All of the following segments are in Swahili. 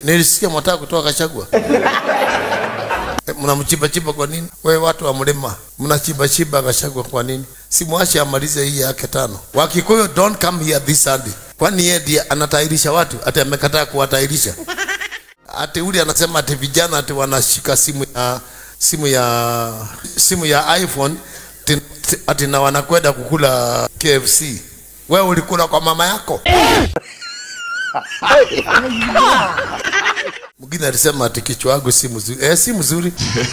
nilisikia mwataka kutoa Kashagwa. Eh, Mnamchimba kwa nini? We watu wa mlima mnachimba chimba Kashagwa kwa nini? Simwache amalize hii yake tano. Wakikuyu don't come here this Sunday. Kwani yeye ndiye anatairisha watu? Ati amekataa kuwatairisha? Ati uli anasema ati vijana ati wanashika simu ya simu ya simu ya iPhone ti- ti- ati na wanakwenda kukula KFC. Wewe ulikula kwa mama yako? Mwingine alisema ati kichwa yangu si mzuri. Eh, si mzuri.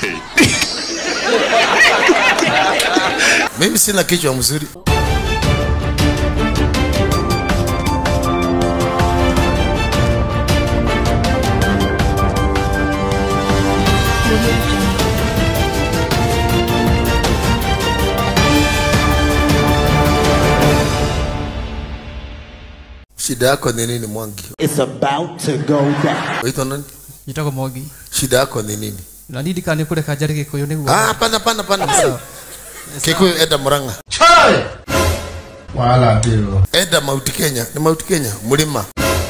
Mimi sina kichwa mzuri. Shida yako ni nini Mwangi? It's about to go down. Waitwa nani? njĩtagwo mwangi Shida yako ni nini? na nindika nĩ kũreka njare gĩkũyũ nĩguo Ah, hapana hapana hapana. Kikuyu enda Murang'a. Wala ndio. Enda Mount Kenya, ni Mount Kenya, mlima.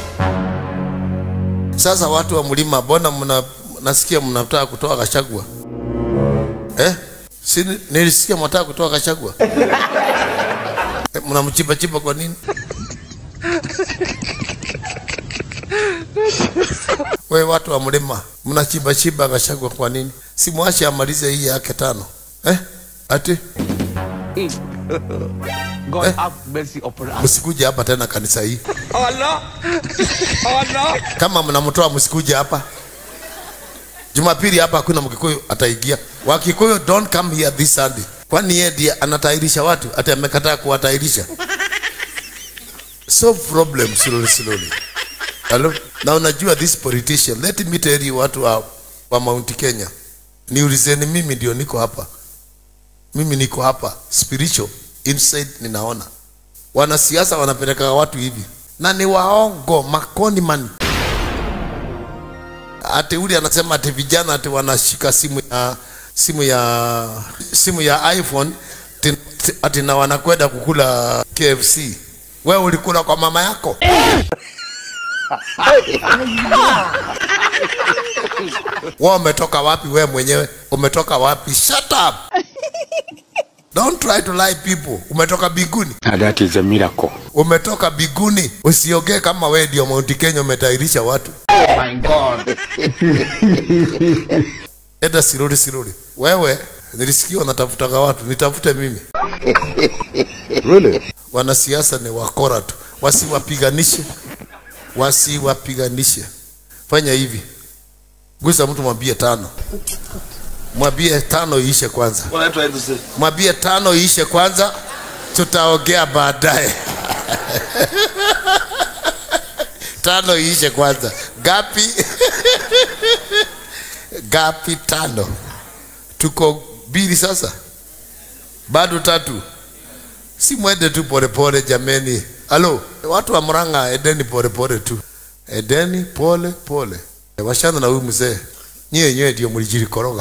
Sasa watu wa mlima, mbona mna nasikia mnataka kutoa Kashagwa? Eh? Si nilisikia mnataka kutoa Kashagwa? Eh, Mnamchimba chimba kwa nini? We watu wa mlima, mnachimba chimba Kashagwa kwa nini? Simwache amalize hii yake tano. Eh? Ati God Eh? have mercy upon us. msikuje hapa tena kanisa hii. Allah! Allah! kama mnamtoa msikuje hapa jumapili hapa hakuna mkikuyu ataingia wakikuyu don't come here this sunday kwani yeye ndiye anatairisha watu ati amekataa kuwatairisha solve problem slowly slowly Hello? na unajua this politician let me tell you watu wa, wa mount kenya niulizeni mimi ndio niko hapa mimi niko hapa spiritual inside ninaona wanasiasa wanapeleka watu hivi na ni waongo makoni man ati uli anasema ati vijana ati wanashika simu ya simu ya simu ya iPhone ti- ti- ati na wanakwenda kukula KFC. Wewe ulikula kwa mama yako? Wewe umetoka wapi wewe mwenyewe? Umetoka wapi? Shut up. Don't try to lie people. Umetoka biguni. And that is a miracle. Umetoka biguni. Usiongee kama wewe ndio Mount Kenya umetairisha watu. My God. Enda sirudi sirudi. Wewe nilisikia wanatafutaga watu, nitafute mimi. Really? Wanasiasa ni wakora tu, wasiwapiganishe, wasiwapiganishe. Fanya hivi, gusa mtu, mwambie tano, mwambie tano iishe kwanza, What are you trying to say? mwambie tano iishe kwanza, tutaongea baadaye. tano iishe kwanza. Gapi? Gapi? Tano. Tuko mbili sasa, bado tatu. Si mwende tu polepole jameni. Halo, watu wa Murang'a, edeni polepole tu, edeni pole pole. Washana na huyu mzee, nyie nyewe ndio mlijirikoroga.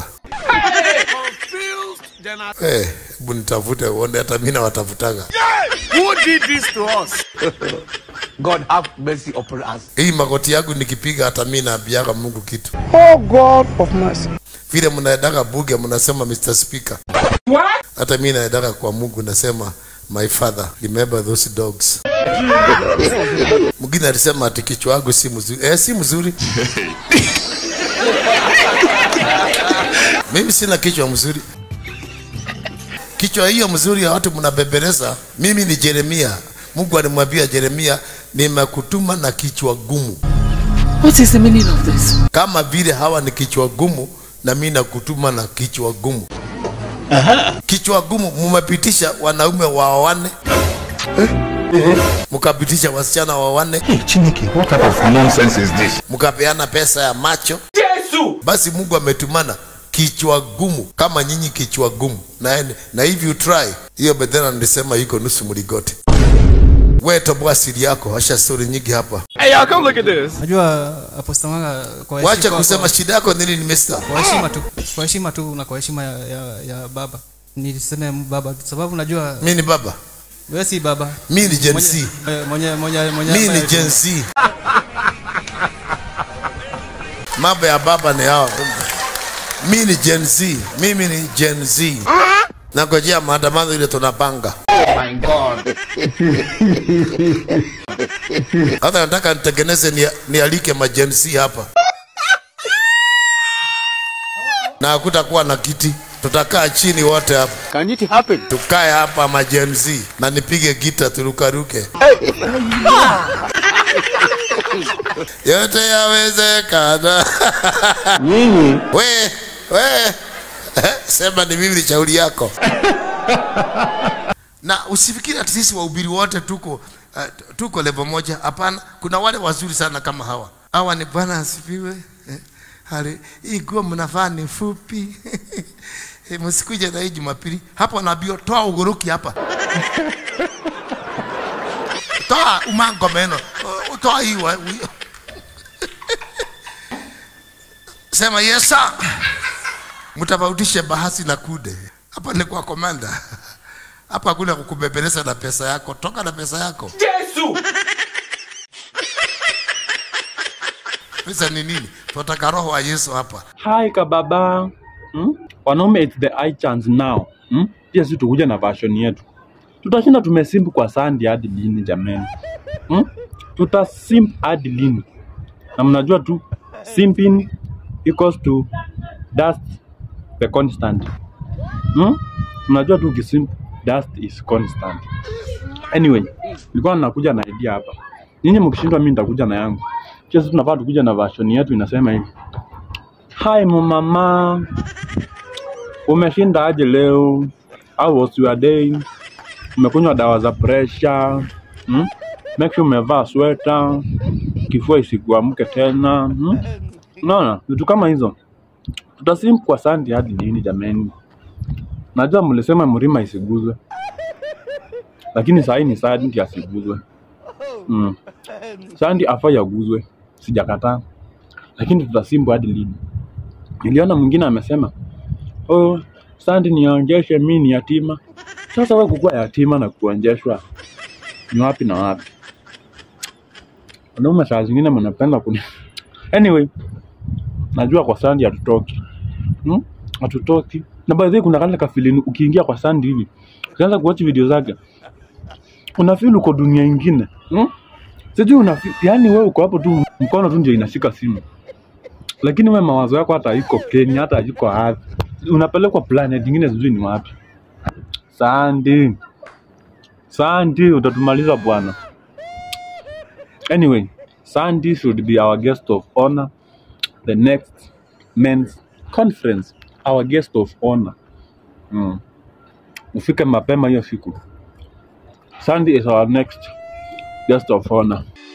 Eh, hebu nitafute uone, hata mimi nawatafutaga. Who did this to us? God have mercy upon us. Hii magoti yangu nikipiga, hata mimi naambiaga Mungu kitu. Oh God of mercy. Vile mnaendaga buge, mnasema Mr. Speaker. What? Hata mimi naendaga kwa Mungu nasema my father remember those dogs. Mwingine alisema ati kichwa yangu si mzuri. Eh, si mzuri. Mimi sina kichwa mzuri. Kichwa hiyo mzuri ya watu mnabembeleza. Mimi ni Yeremia. Mungu alimwambia Yeremia, nimekutuma na kichwa gumu. What is the meaning of this? Kama vile hawa ni kichwa gumu, na mimi nakutuma na kichwa gumu. Kichwa gumu, mumepitisha wanaume waoane mkapitisha wasichana waoane, Chineke, what type of nonsense is this? mkapeana pesa ya macho. Basi Mungu ametumana kichwa gumu kama nyinyi kichwa gumu na, na hivi you try hiyo bedhena nilisema iko nusu mligote. We toboa siri yako, asha stori nyingi hapa. Hey, y'all, come look at this. najua aposta manga kwa Wacha heshima- kusema kwa- shida yako nini, nimesta kwa heshima tu kwa heshima tu na kwa heshima ya, ya, ya baba niseme baba sababu najua mi ni baba, wewe si baba mi ni Gen Mwenye- Z, eh, mwenye mwenye mwenye mi ni ambaye- Gen Z. mambo ya baba ni hao. Mi ni Gen Z, mimi ni Gen Z. Nangojea maandamano ile tunapanga. Hata nataka nitengeneze ni, nialike majensi hapa na hakutakuwa na kiti, tutakaa chini wote hapa, Can it happen? tukae hapa majensi na nipige gita turukaruke. Yote yawezekana. Nyinyi we we sema ni mimi ni shauri yako na usifikiri ati sisi wahubiri wote tuko uh, tuko level moja hapana kuna wale wazuri sana kama hawa hawa ni bwana asifiwe Eh, hali hii nguo mnavaa ni fupi Eh, msikuje na hii jumapili hapo naambia toa ugoroki hapa toa umango meno Uh, toa hii wa- wi- sema yesa mtofautishe bahasi na kude hapa ni kwa komanda hapa hakuna kukubembeleza na pesa yako toka na pesa yako Yesu! pesa ni nini tunataka roho wa yesu hapa Hi kababa. Hmm? Wanaume it's the high chance now. Hmm? Pia sisi tukuja na version yetu. Tutashinda tumesimp kwa sandi hadi lini jameni? Hmm? Tutasimp hadi lini? Na mnajua tu simping equals to dust the constant. Hmm? Mnajua tu ukisimp dust is constant. Anyway, nilikuwa nakuja na idea hapa. Nyinyi mkishindwa mimi nitakuja na yangu. Pia sisi tunafaa tukuja na version yetu inasema hivi. Hi mama, umeshinda aje leo? How was your day? Umekunywa dawa za pressure? Hmm? Make sure umevaa sweta, kifua isikuamke tena. Hmm? Unaona vitu kama hizo, tutasim kwa sandi hadi lini jameni? Najua mlisema mlima isiguzwe, lakini saa hii ni sandi asiguzwe. Mm. Sandi afai aguzwe, sijakataa, lakini tutasimbu hadi lini? Niliona mwingine amesema oh, sandi nionjeshe mi ni yatima. Sasa wewe kukuwa yatima na kuonjeshwa ni wapi na wapi? Wanaume saa zingine mnapenda kuni anyway, najua kwa sandi hatutoki hmm? hatutoki na by the way, kuna kale kafilini ukiingia kwa sandi hivi ukianza kuwatch video zake unafeel uko dunia ingine hmm? Sijui una yani wewe uko hapo tu mkono tu ndio inashika simu lakini wewe mawazo yako hata iko Kenya, hata iko wapi, unapelekwa planet nyingine, sijui ni wapi. Sandi, Sandi, utatumaliza bwana. Anyway, Sandy should be our guest of honor the next men's conference, our guest of honor. Mm. Ufike mapema hiyo siku. Sandy is our next guest of honor.